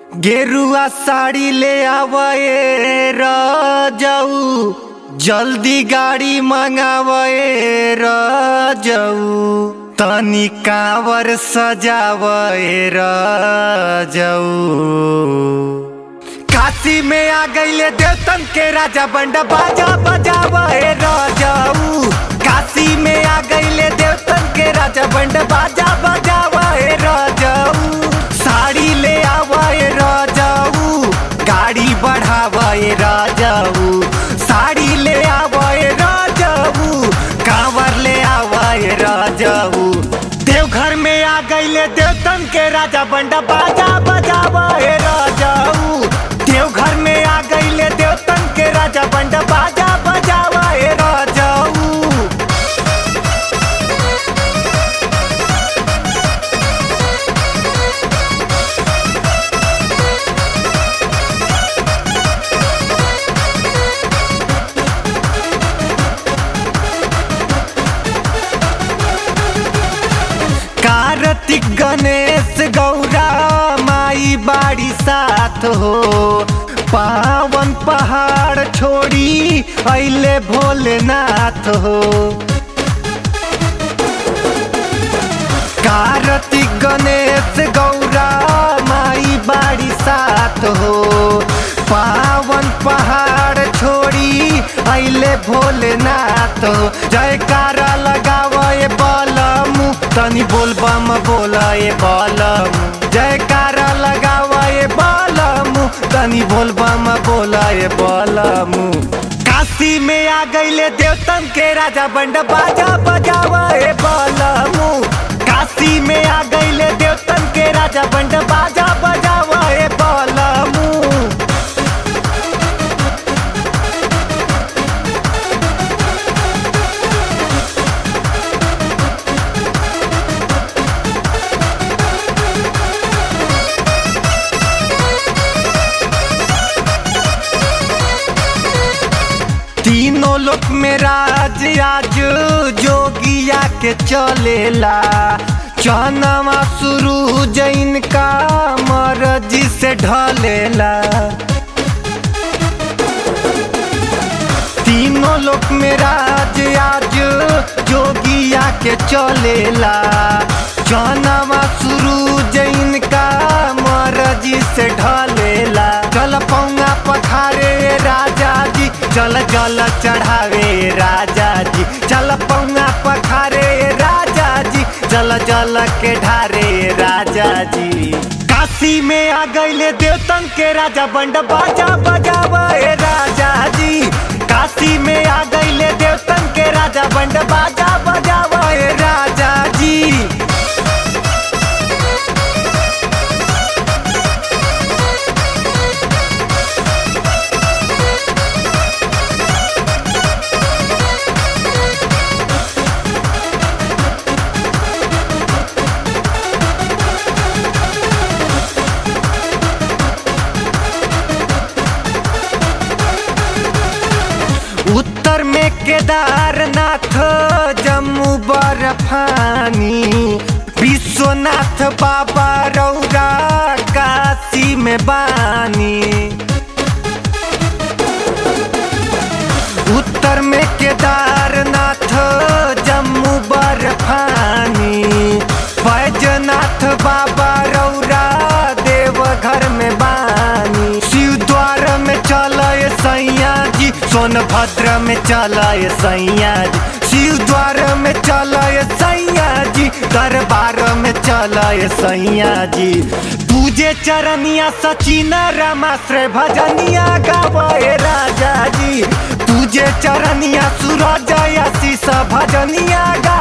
गेरुआ साड़ी ले आवे रजऊ जल्दी गाड़ी मंगावे रजऊ तनी कावर सजावे रजऊ काशी में आ गईले देवतन के राजा बंडा बाजा बजावे रजऊ काशी में आ गईले देवतन के राजा बंडा बाजा बजावे रजऊ साड़ी ले आवे रजऊ गाड़ी बढ़ावे रजऊ साड़ी ले आवे रजऊ कांवर ले आवे रजऊ देवघर में आ गईले देवतन के राजा बंडा बाजा बजावे रजऊ देवघर में आ गईले देवतन के राजा बंडा बाजा बजावे रजऊ कार्तिक गणेश गौरा माई बाड़ी साथ हो पावन पहाड़ छोड़ी अइले भोलेनाथ हो कार्तिक गणेश गौरा माई बाड़ी साथ हो पावन पहाड़ छोड़ी अइले भोलेनाथ हो जयकारा लगावे बलमु तनी बोल बम बोलाए बलमु जयकारा लगावे बलमु तनी बोल बम बोलाए बलमु काशी में आ गईले देवतन के राजा बंड बाजा बजावे बलमु काशी में आ गईले देवतन के राजा बंड बाजा बजावे बलमु तीनों लोक में राज आज जोगिया के चलेला चनवा शुरू जैन का मर्जी से ढलेला तीनों लोक में राज आज जोगिया के चलेला चनवा शुरू जैन का मर्जी से ढलेला चल पौंगा पखारे राजा जी चल जल चढ़ावे राजा जी चल पौंगा पखारे राजा जी जल जल के ढारे राजा जी काशी में आ गईले देवतन के राजा बंड बाजा बजावे राजा जी काशी में आ गईले देवतन के राजा बंड बाजा बजावे राजा जी उत्तर में केदारनाथ जम्मू बर्फानी विश्वनाथ बाबा रौरा काशी में बानी उत्तर में केदारनाथ जम्मू बर्फानी बैजनाथ बाबा रौरा देवघर में बानी शिव द्वार में चलय सैया जी सोनभद्र में चलय सैया जी शिव द्वार में चलय सैया जी दरबार में चलय सैया जी पूजे चरनिया सचिन रमाश्रय भजनिया गावे राजा जी पूजे चरनिया सूरज आशीष भजनिया गा